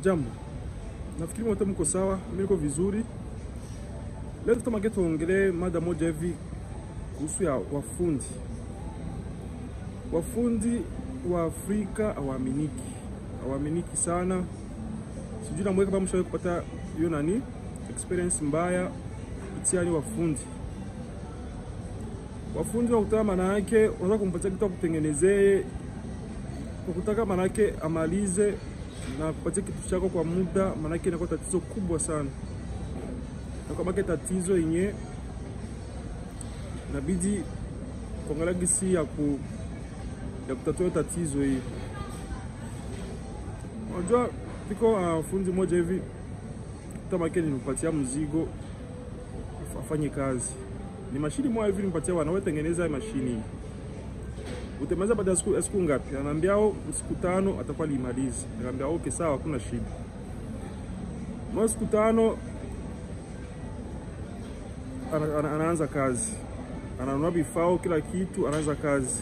Jambo, nafikiri wote mko sawa, mimi niko vizuri. Leo tutamake tuongelee mada moja hivi kuhusu ya wafundi. Wafundi wa Afrika hawaaminiki, hawaaminiki sana. Sijui namweka kama mshawahi kupata hiyo nani experience mbaya itiani wafundi wafundi wakutaka, maana yake unaweza kumpatia kitu akutengenezee kwa kutaka, maana yake amalize na kupatia kitu chako kwa muda, maana yake inakuwa tatizo kubwa sana, na kama ke tatizo yenye inabidi kuangalia gisi ya ku ya kutatua tatizo hii. Unajua piko uh, fundi moja hivi tamake nimpatia mzigo afanye kazi ni mashini moja hivi nimpatia wana wewe tengeneza mashini hii. Utemaliza baada ya siku siku ngapi? Ananiambia au siku tano atakuwa limaliza. Nikamwambia okay sawa, hakuna shida. Mwa siku tano ana, ana, anaanza kazi. Ananunua vifaa kila kitu, anaanza kazi.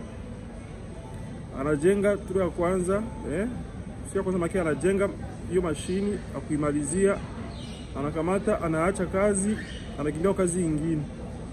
Anajenga turu ya kwanza, eh? Siku ya kwanza maki anajenga hiyo mashini akuimalizia, anakamata, anaacha kazi, anakimbia kazi nyingine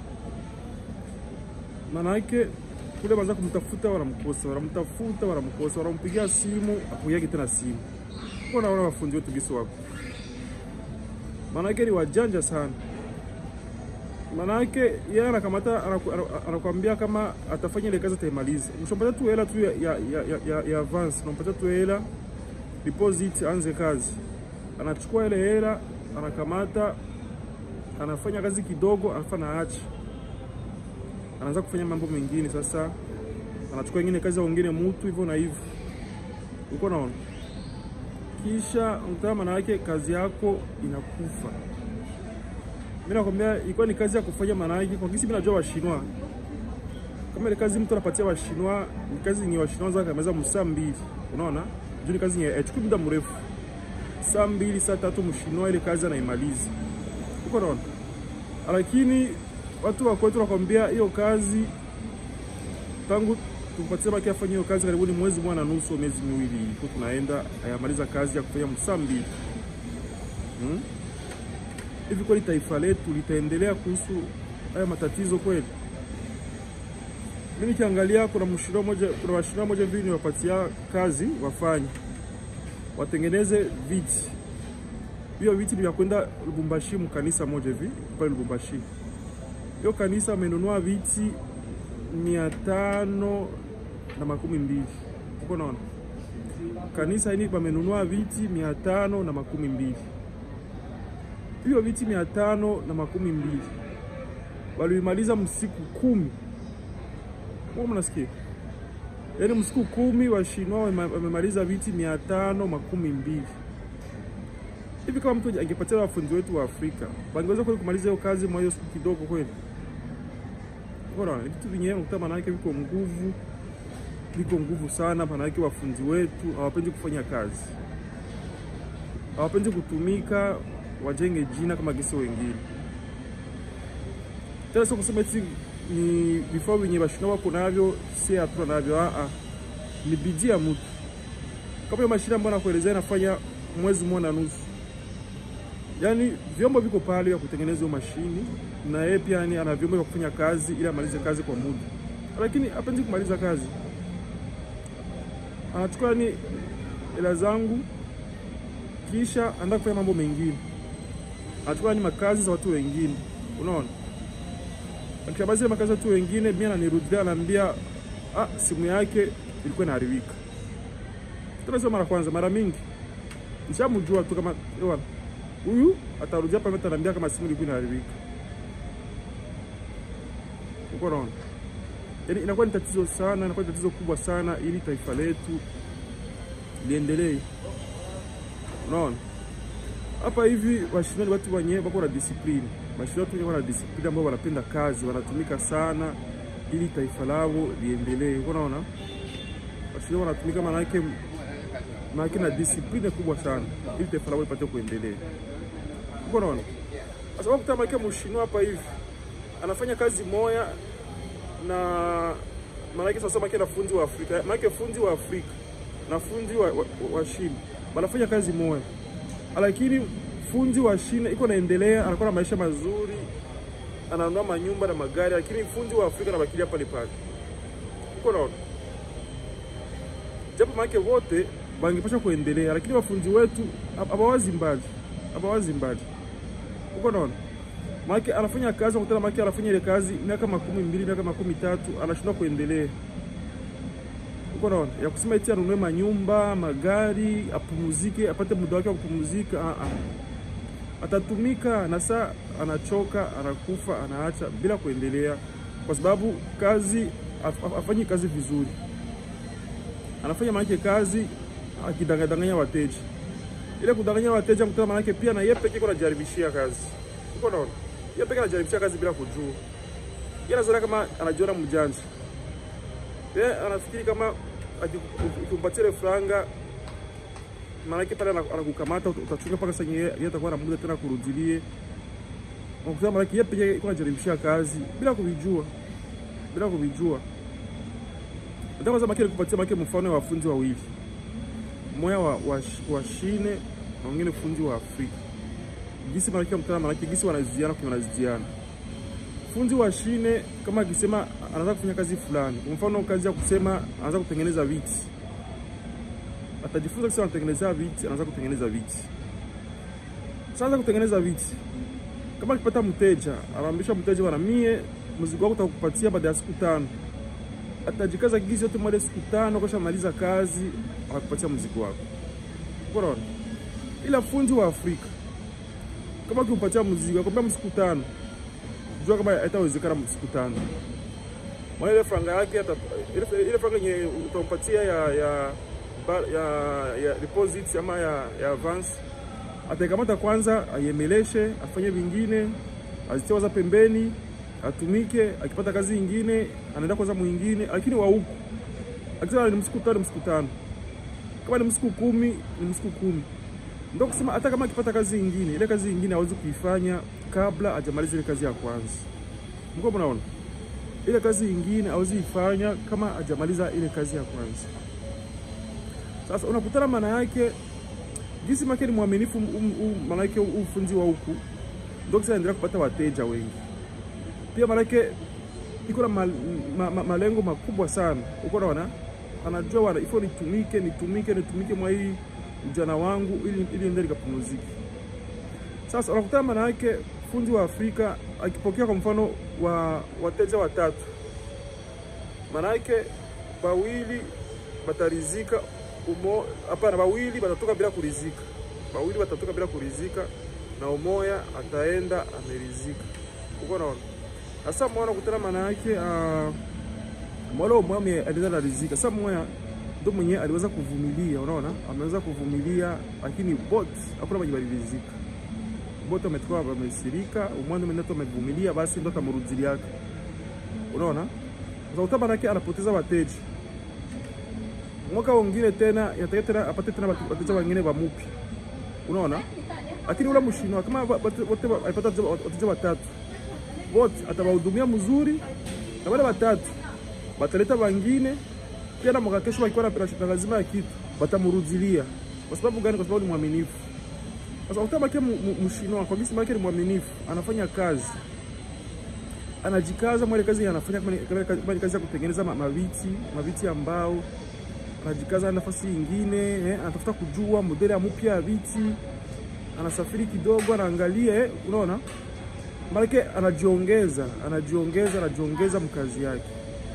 manake kule baza kumtafuta wanamkosa, wanamtafuta wanamkosa, wanampigia simu akuyagi tena simu. Kwa naona wafundi wetu gisi wako, manake ni wajanja sana. Manake yeye anakamata anakuambia kama atafanya ile kazi ataimaliza, mshompatia tu hela tu ya, ya, ya, ya, ya avance, unampatia tu hela deposit, anze kazi. Anachukua ile hela anakamata, anafanya kazi kidogo, anafanya aache anaanza kufanya mambo mengine. Sasa anachukua ingine kazi ya wengine mtu hivyo na hivyo, uko naona, kisha mtaa, maana yake kazi yako inakufa. Mimi nakwambia ilikuwa ni kazi ya kufanya, maana yake kwa kisi mimi najua washinwa kama ile kazi mtu anapatia washinwa ni kazi ni washinwa za kameza msaa mbili, unaona juu ni kazi yenye chukui muda mrefu, saa mbili saa tatu mshinwa ile kazi anaimaliza, uko naona, lakini watu wa kwetu wakwambia hiyo kazi tangu tumpatie baki afanye hiyo kazi karibuni mwezi mmoja na nusu, miezi miwili iko tunaenda ayamaliza kazi ya kufanya msaa mbili hmm? Hivi kweli taifa letu litaendelea kuhusu haya matatizo kweli? Mimi nikiangalia kuna mshirika moja, kuna washirika moja hivi niwapatia kazi wafanye watengeneze viti. Hiyo viti ni vya kwenda Lubumbashi, mkanisa moja hivi pale Lubumbashi hiyo kanisa amenunua viti mia tano na makumi mbili uko naona, kanisa hili pamenunua viti mia tano na makumi mbili hiyo viti mia tano na makumi mbili walimaliza msiku kumi. Mnasikia? Yaani msiku kumi washinwa wamemaliza viti mia tano makumi mbili hivi kama mtu angepatia wafundi wetu wa Afrika wangeweza kweli kumaliza hiyo kazi mwa hiyo siku kidogo kweli? Bora vitu vyenyewe unakuta manake viko nguvu, viko nguvu sana. Manake wafundi wetu hawapendi kufanya kazi, hawapendi kutumika, wajenge jina kama gisi wengine. Tena sio kusema eti ni vifaa vyenye washina wako navyo, si hatuna navyo. Aa, ni bidii ya mtu. Kama hiyo mashine ambayo nakuelezea inafanya mwezi mmoja na nusu Yaani vyombo viko pale vya kutengeneza hiyo mashini, na yeye pia yani ana vyombo vya kufanya kazi ili amalize kazi kwa muda, lakini hapendi kumaliza kazi. Anachukua ni hela zangu, kisha anaenda kufanya mambo mengine, anachukua ni makazi za watu wengine. Unaona, akishabazi ile makazi za watu wengine, mimi ananirudia, ananiambia ah, simu yake ilikuwa inaharibika. Tunasema mara kwanza, mara mingi nishamjua tu kama ewana huyu atarudia pale, ataniambia kama simu ilikuwa inaharibika. Uko naona, yaani inakuwa ni tatizo sana, inakuwa ni tatizo kubwa sana, ili taifa letu liendelee. Unaona hapa hivi washindani ni watu wenyewe wako na discipline, washindani watu wenyewe wana discipline, ambao wanapenda kazi, wanatumika sana ili taifa lao liendelee. Uko naona, washindani wanatumika maana yake maana na discipline kubwa sana ili taifa lao lipate kuendelea. Uko naona? Sasa wakuta maana mshinwa hapa hivi anafanya kazi moya na maana yake sasa maana fundi wa Afrika, maana fundi wa Afrika na fundi wa, wa, wa China wanafanya kazi moja, lakini fundi wa Shine iko naendelea, anakuwa na maisha mazuri, ananunua manyumba na magari, lakini fundi wa Afrika anabakilia pale pale. Uko naona, japo maake wote bangepasha kuendelea, lakini wafundi wetu abawazi mbali, abawazi mbali. Uko naona maake anafanya kazi nakutana, maake anafanya ile kazi miaka makumi mbili miaka makumi tatu anashindwa kuendelea. Uko naona ya kusema eti anunue manyumba magari, apumuzike, apate muda wake wa kupumuzika. Ah, ah. Atatumika na saa anachoka, anakufa, anaacha bila kuendelea, kwa sababu kazi afanyi kazi vizuri, anafanya maanake kazi akidanganya wateja. Ile kudanganya wateja mkutana, maanake pia na yeye pekee anajaribishia kazi. Uko naona yeye pekee anajaribishia kazi bila kujua, yeye anazoea kama anajiona mjanja, yeye anafikiri kama ukimpatia ile franga maanake pale anakukamata utachunga mpaka sasa yeye atakuwa na muda tena kurudilie. Unakuta maanake yeye pekee iko anajaribishia kazi bila kuvijua, bila kuvijua. Nataka kwanza maana nikupatia maana mfano wa wafunzi wawili, mmoja wa, wa, wa Shine na mwingine fundi wa Afrika. Gisi maana mtana maana gisi wanazidiana kwa wanazidiana. Fundi wa Shine kama akisema anaanza kufanya kazi fulani, kwa mfano kazi ya kusema anaanza kutengeneza viti atajifunza kisha anatengeneza viti, anaanza kutengeneza viti. Sasa kutengeneza viti, kama akipata mteja, anaambisha mteja, bwana, mie mzigo wako utakupatia baada ya siku tano. Atajikaza gizi yote mwale siku tano, kisha maliza kazi, akakupatia mzigo wako. Unaona? Ila fundi wa Afrika kama ukimpatia mzigo akwambia siku tano, jua kama haitawezekana siku tano. Mwana ile franga yake ile franga yenye utampatia ya, ya ya, ya deposit ama ya, ya advance ataikamata kwanza, aiemeleshe, afanye vingine, azitie waza pembeni, atumike. Akipata kazi nyingine anaenda kwanza mwingine, lakini wa huku akisema ni msiku tano, msiku tano, kama ni msiku kumi, ni msiku kumi. Ndio kusema hata kama akipata kazi nyingine, ile kazi nyingine hawezi kuifanya kabla hajamaliza ile kazi ya kwanza. Mko mnaona, ile kazi nyingine hawezi ifanya kama hajamaliza ile kazi ya kwanza. Sasa unakutana maana yake jinsi make ni mwaminifu, maana yake ufunzi wa huku ndio kisa endelea kupata wateja wengi. Pia maana yake iko na mal, ma, ma, malengo makubwa sana. Uko naona, anajua wana ifo nitumike nitumike nitumike mwa hii ujana wangu ili ili ende nikapumzike. Sasa unakutana maana yake fundi wa Afrika akipokea kwa mfano wa wateja watatu, maana yake wawili batarizika umo hapana, bawili batatoka bila kurizika, bawili batatoka bila kurizika na umoya ataenda amerizika. Uko naona sasa, mwana kutana maana yake uh, mwala umoya aliweza na rizika. Sasa mmoja ndo mwenye aliweza kuvumilia, unaona, ameweza kuvumilia, lakini bot hakuna mwenye balirizika. Bot ametoka wamesirika, umoja ndo mwenye amevumilia, basi ndo tamrudili yake, unaona. Sasa utaba yake anapoteza wateja mwaka wengine tena yataka tena apate tena wateja wengine wa mupya, unaona. Lakini ule mshino kama wote alipata wateja watatu, wote atawahudumia mzuri, na wale watatu bataleta wengine pia, na mwaka kesho wakiwa na lazima ya kitu batamrudilia. Kwa sababu gani? Kwa sababu ni mwaminifu. Sasa utabaki mshino kwa gisi yake ni mwaminifu, anafanya kazi anajikaza mwale kazi anafanya kama kazi ya kutengeneza maviti maviti ambao anajikaza nafasi nyingine eh, anatafuta kujua modeli ya mpya ya viti, anasafiri kidogo, anaangalia eh, unaona maleke, anajiongeza anajiongeza anajiongeza mkazi yake.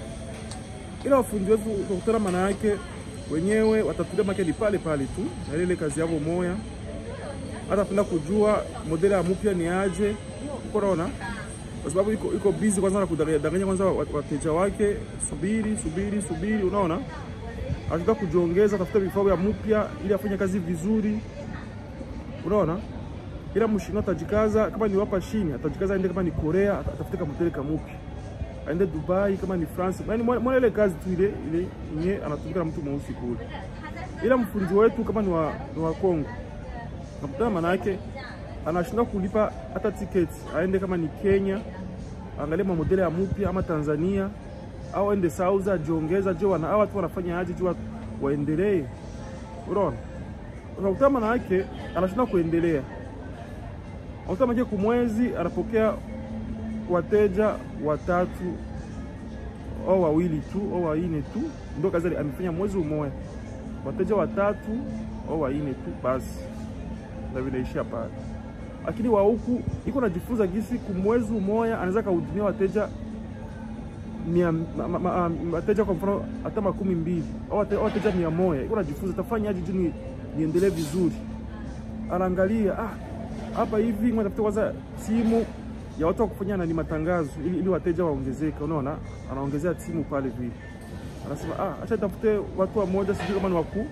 Ila wafundi wetu kukutana, maana yake wenyewe watatulia make ni pale pale tu na ile kazi yao moya, hata penda kujua modeli ya mpya ni aje, uko naona, kwa sababu iko iko busy kwanza na kudanganya kwanza wateja wake, subiri subiri subiri, unaona anataka kujiongeza, tafuta vifaa vya mpya ili afanye kazi vizuri, unaona. Ila mshino atajikaza, kama ni wapa shini atajikaza, aende kama ni Korea atafute kamotele kamupya, aende Dubai, kama ni France, yani mwana ile kazi tu ile ile yenye anatumika na mtu mweusi kule. Ila mfundi wetu kama ni wa, ni wa Kongo nakutana, maana yake anashinda kulipa hata tiketi, aende kama ni Kenya, angalie mamodele ya mpya ama Tanzania au ende Sauza ajiongeza, je, wana hawa watu wanafanya aje, je waendelee. Unaona, unakuta maana yake anashinda kuendelea, unakuta maana yake kumwezi anapokea wateja watatu au wawili tu au waine tu, ndio kazi ali- amefanya mwezi umoja, wateja watatu au waine tu basi, na vinaishia pale. Lakini wa huku iko najifunza gisi kumwezi umoja anaweza kahudumia wateja mia, ma, ma, ma, wateja kwa mfano hata makumi mbili au wate- au wateja mia moja iko najifunza tafanyaje juu ni- niendelee vizuri. Anaangalia ah, hapa hivi ngoja tafute kwanza timu ya watu wa kufanya nani matangazo ili, ili wateja waongezeke. Unaona, anaongezea timu pale vile, anasema ah, acha tafute watu wa moja, sijui kama ni waku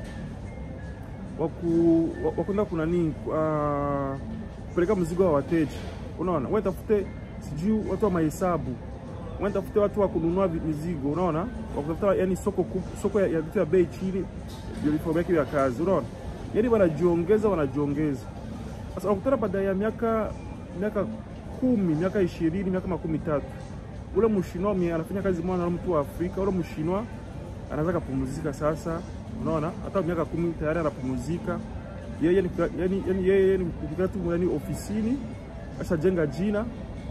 waku wakwenda kuna nini uh, kupeleka mzigo wa wateja. Unaona, wewe tafute sijui watu wa mahesabu wewe tafute watu wa kununua vi- mizigo, unaona, wa kutafuta yani soko kub, soko ya, ya vitu ya bei chini, ndio vifaa vyake vya kazi, unaona, yani wanajiongeza wanajiongeza. Sasa wakutana baada ya miaka miaka kumi miaka ishirini miaka makumi tatu ule mshinwa mie anafanya kazi moja na mtu wa Afrika, ule mshinwa anaweza kapumzika sasa, unaona, hata miaka kumi tayari anapumzika yeye, ni yani, yani yeye ni kukaa tu yani ofisini, ashajenga jina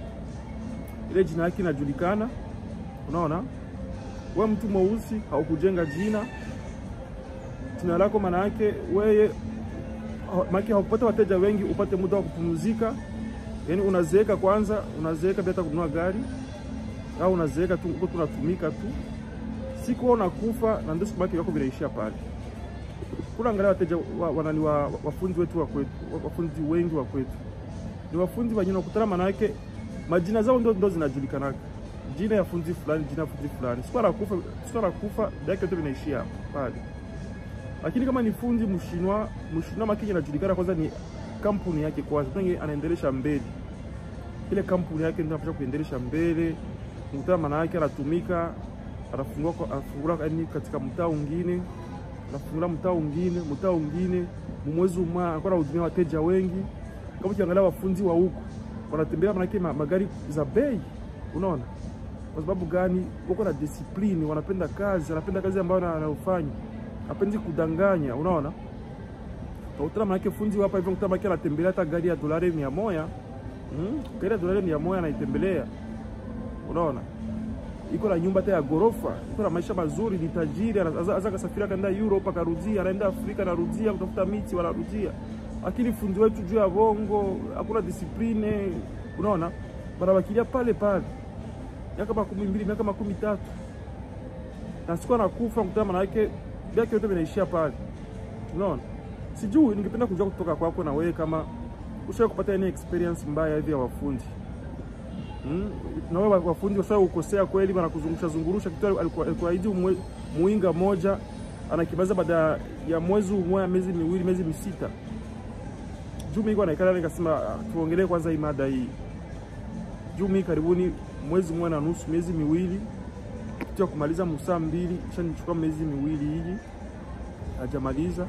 ile jina yake inajulikana. Unaona, we mtu mweusi haukujenga jina, jina lako maana yake weye maana haupata wateja wengi, upate muda wa kupumzika. Yani unazeeka kwanza, unazeeka bila hata kununua gari, au unazeeka tu uko tunatumika tu, siku wewe unakufa na ndio siku yako yako vinaishia pale. Kuna angalia wateja wa, wanani wa, wa, wafundi wetu wa kwetu, wa- wafundi wengi wa kwetu ni wafundi wenye unakutana, maana yake majina zao ndo, ndo zinajulikanaka, jina ya fundi fulani, jina ya fundi fulani, siku anakufa, siku anakufa yake yote vinaishia hapo pale. Lakini kama ni fundi mshinwa, mshinwa makini inajulikana kwanza ni kampuni yake kwanza, ndio anaendelesha mbele ile kampuni yake, ndio anapaswa kuendelesha mbele. Mtaa maana yake anatumika, anafungua kwa- anafungula yani katika mtaa mwingine, anafungula mtaa mwingine, mtaa mwingine, mwezi mmoja anakuwa anahudumia wateja wengi. Kama ukiangalia wafundi wa huku wanatembea manake ma- magari za bei, unaona kwa sababu gani? Wako na discipline, wanapenda kazi, wanapenda kazi ambayo na- anayofanya, hapendi kudanganya, unaona. Utaona manake fundi hapa hivyo, utaona manake anatembelea hata gari ya dolari mia moja mm? gari ya dolari mia moja anaitembelea, unaona iko na nyumba hata ya gorofa, iko na maisha mazuri, ni tajiri, aza kasafiri akaenda Europe akarudia, anaenda Afrika anarudia, kutafuta miti wanarudia. Lakini fundi wetu juu ya bongo, hakuna disipline, unaona, wanabakilia pale pale miaka makumi mbili miaka makumi tatu na siku anakufa kutana, maana yake vyake yote vinaishia pale, unaona. Sijui, ningependa kujua kutoka kwako na wewe kama ushawahi kupata any experience mbaya hivi ya wafundi Mm, na wewe wafundi washawahi kukosea kweli, wanakuzungusha zungurusha kitu alikuwa alikuahidi mwe- muinga moja anakibaza baada ya mwezi mmoja, miezi miwili, miezi misita. Juu mimi naikala nikasema ah, tuongelee kwanza hii mada hii. Juu mimi karibuni mwezi mmoja na nusu, miezi miwili kitu ya kumaliza musaa mbili, kisha nichukua miezi miwili hivi hajamaliza.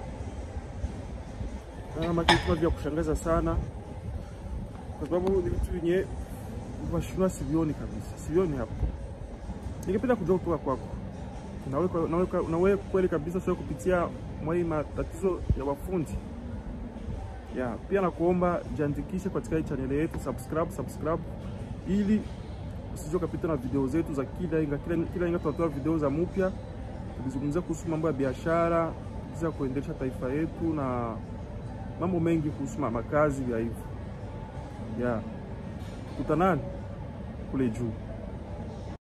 Kama kitu vya kushangaza sana, kwa sababu ni vitu vyenye Washinwa sivioni kabisa, sivioni hapo. Ningependa kujua kutoka kwako, nawe nawe nawe kweli kabisa sio kupitia mwai matatizo ya wafundi ya pia, nakuomba jiandikishe katika hii channel yetu, subscribe subscribe, ili usije ukapita na video zetu za kila inga kila, kila inga tunatoa video za mpya, tukizungumzia kuhusu mambo ya biashara, jinsi ya kuendesha taifa yetu na mambo mengi kuhusu makazi ya hivyo ya kutanani kule juu.